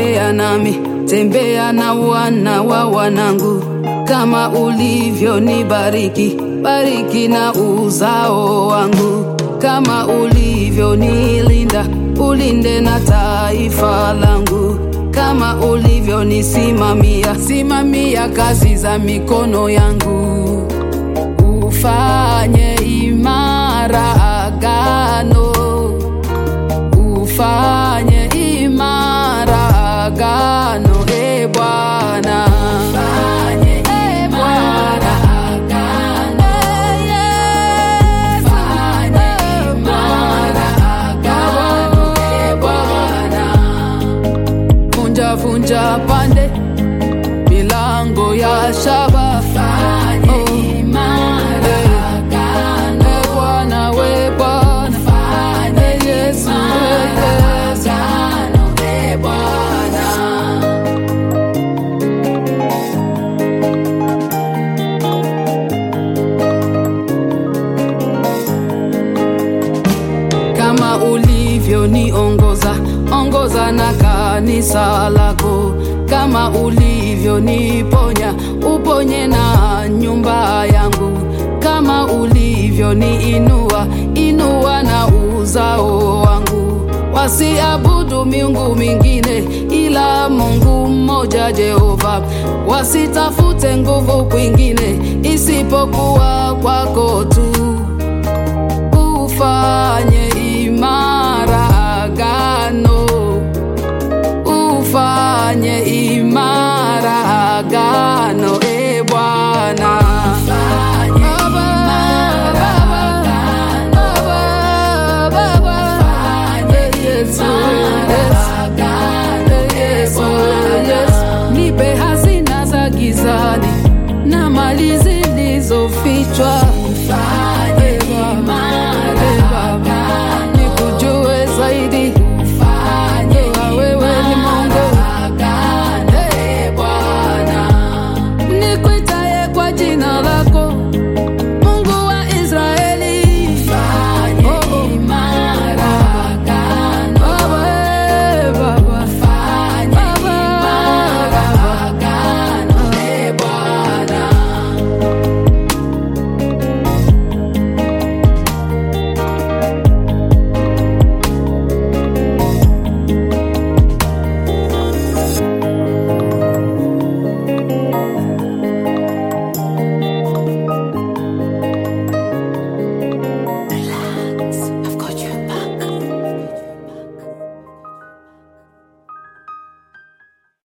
tembea nami, tembea na wana wa wanangu, kama ulivyonibariki, bariki na uzao wangu, kama ulivyonilinda, ulinde na taifa langu, kama ulivyonisimamia, simamia kazi za mikono yangu, ufanye imara agano ufanye imara agano e Bwana, ufanye imara agano, ufanye imara agano e Bwana, vunja vunja pande milango ya shaba, fanye imara agano e Bwana, we Bwana, fanye Yesu agano e Bwana. kama ulivyoniongoza ongoza na kanisa lako, kama ulivyoniponya uponye na nyumba yangu, kama ulivyoniinua inua na uzao wangu, wasiabudu miungu mingine ila Mungu mmoja Jehova, wasitafute nguvu kwingine isipokuwa kwako tu ufanye imara agano, ufanye imara agano, e Bwana.